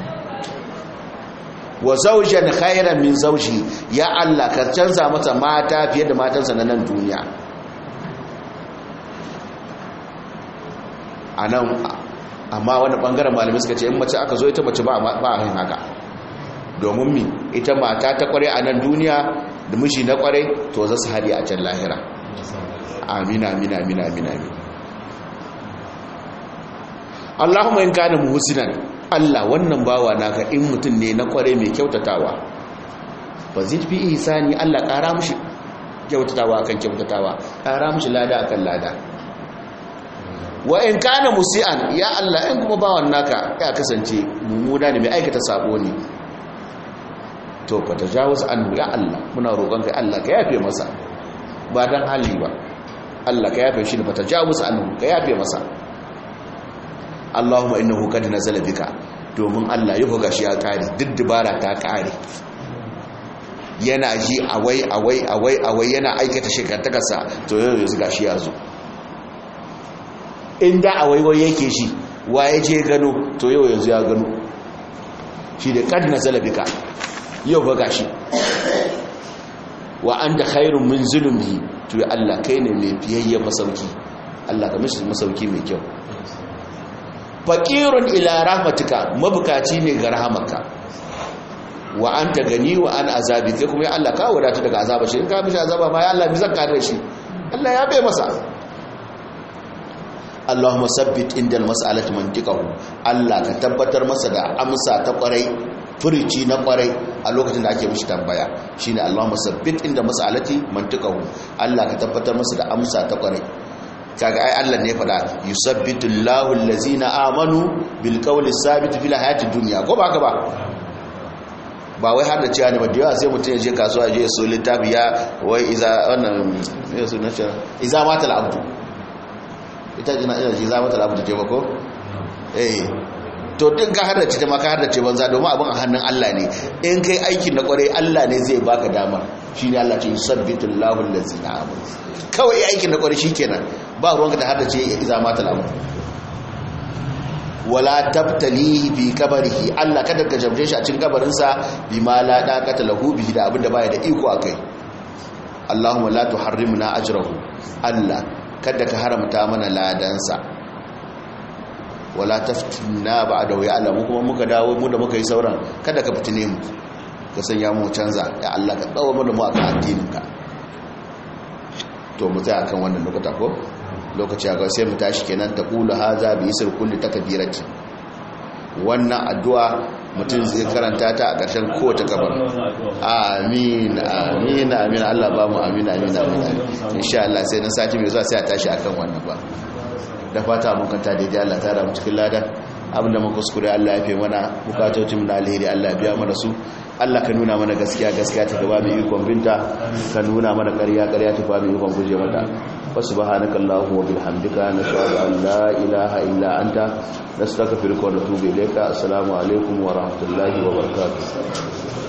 A: wa zaujan khairan min zauji ya Allah ka canza masa mata fiye da matansa na nan duniya anan amma wani bangaren malamai suka ce in mace aka zo ita mace ba a yin haka domin mi ita mata ta kware a nan duniya da miji na kware to za su hari a can lahira amina amina amina amina amina Allahumma in kana muhsinan Allah wannan bawa naka in mutum ne na kware mai kyautatawa ba zai fi ihsani Allah ƙara mushi kyautatawa akan kyautatawa ƙara mushi lada akan lada wa in kana musian ya Allah in kuma bawan naka ya kasance mummuna ne mai aikata sabo ne to fa tajawuz anhu ya Allah muna roƙon kai Allah ka yafe masa ba dan hali ba Allah ka yafe shi ne fa tajawuz anhu ka yafe masa Allahumma innahu qad nazala bika domin Allah ya buga shi ya kare duk dubara ta kare yana ji awai awai awai awai yana aikata shekartakarsa to yau yanzu gashi ya zo inda awai wai yake shi waye je gano to yau yanzu ya gano shi da qad nazala bika yau buga shi wa anta khairun min zulmihi to ya Allah kai ne mai fiyayya masauki Allah ka mishi masauki mai kyau faƙirun ila rahmatika mabukaci ne ga rahamarka wa an ta gani wa an azabi kai kuma ya Allah ka wadatu daga azaba shi in ka mishi azaba ma ya Allah mi zan kare shi Allah ya bai masa Allahumma sabbit indal mas'alati mantiqahu Allah ka tabbatar masa da amsa ta kwarai furici na kwarai a lokacin da ake mishi tambaya shine Allahumma sabbit inda mas'alati mantiqahu Allah ka tabbatar masa da amsa ta kwarai kaga ai Allah ne faɗa yusabbitu Allahu allazina amanu bil qawli sabit fil hayati dunya ko ba haka ba ba wai har da cewa ne ba da yawa sai mutum ya je kasuwa ya je ya so littafi ya wai iza wannan ne su na cewa iza matal abdu ita jina ina ji iza matal abdu je ba ko eh to din ka har da ce ma ka har da ce banza domin abin a hannun Allah ne in kai aikin na kware Allah ne zai baka dama shine Allah ce yusabbitu Allahu allazina amanu kawai aikin na kware shikenan ba ruwanka da har da ce iza matal abdu wala tabtalihi bi kabarihi Allah kada ka jabje shi a cikin kabarinsa bima la daqata lahu bihi da abinda baya da iko akai Allahumma la tuharrimna ajrahu Allah kada ka haramta mana ladansa wala taftinna ba'dahu ya Allah mu kuma muka dawo mu da muka yi sauran kada ka fitine mu ka sanya mu canza ya Allah ka dawo mana mu akan addininka to mu tsaya kan wannan lokuta ko lokaci ga sai mu tashi kenan ta qulu haza bi isr kulli takbirati wannan addu'a mutum zai karanta ta a ƙarshen kowace gabar amin amin amin Allah ba mu amin amin amin insha Allah sai na sati mai zuwa sai a tashi akan wannan ba da fata mun kanta daidai Allah ta ramu cikin ladan abinda muka kuskure Allah ya fi mana bukatocin na alheri Allah biya mana su Allah ka nuna mana gaskiya gaskiya ta gaba mai ikon binta ka nuna mana ƙarya ƙarya ta gaba mai ikon guje mata wa subhanaka allahumma wa bihamdika nashhadu an la ilaha illa anta nastaghfiruka wa natubu ilayka assalamu alaikum wa rahmatullahi wa barakatuh